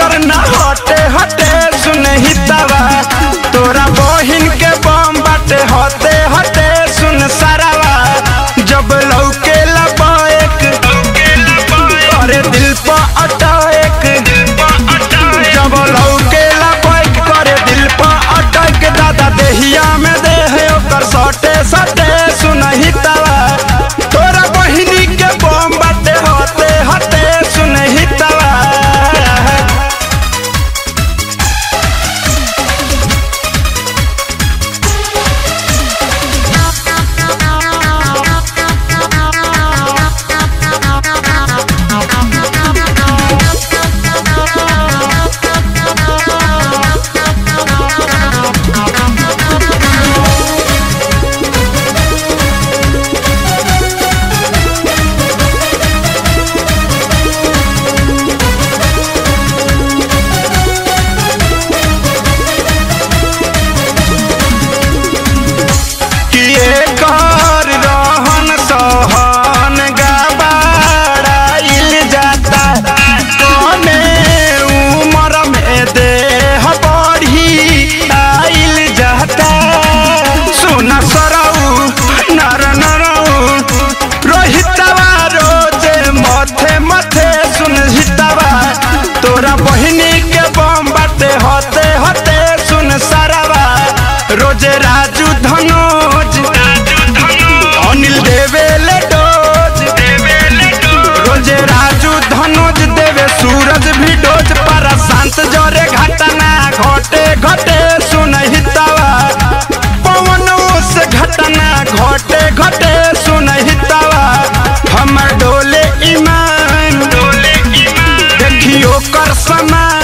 नजर न हटे हटे सुनही तवा तोरा बहिन के बम बाटे हटे हटे सुन सारावा जब लौके लबाएक अरे दिल पर अटैक जब लौके लबाएक करे दिल पर अटैक दादा देहिया में देह ओकर सटे सटे सुनही तवा तोरा बहिनी के बम बाटे हटे हटे सुनही तवा किए कर रहन सहन गबाड़ाइल जाता कमे उमर में देह बढ़ी आइल जाता सुन सरऊ नर नरऊ रोहितवा रोजे मथे मथे सुन हितवा तोरा बहिनी के बम बाटे हते हते सुन सरवा रोजे राजू धनोज अनिल देवेले डोज रोजे राजू धनोज देवे सूरज भी डोज पर शांत जरे घटना घटे घटे सुन हितवा पवनों से घटना घटे घटे सुन हितवा हमर डोले ईमान देखियो कर समान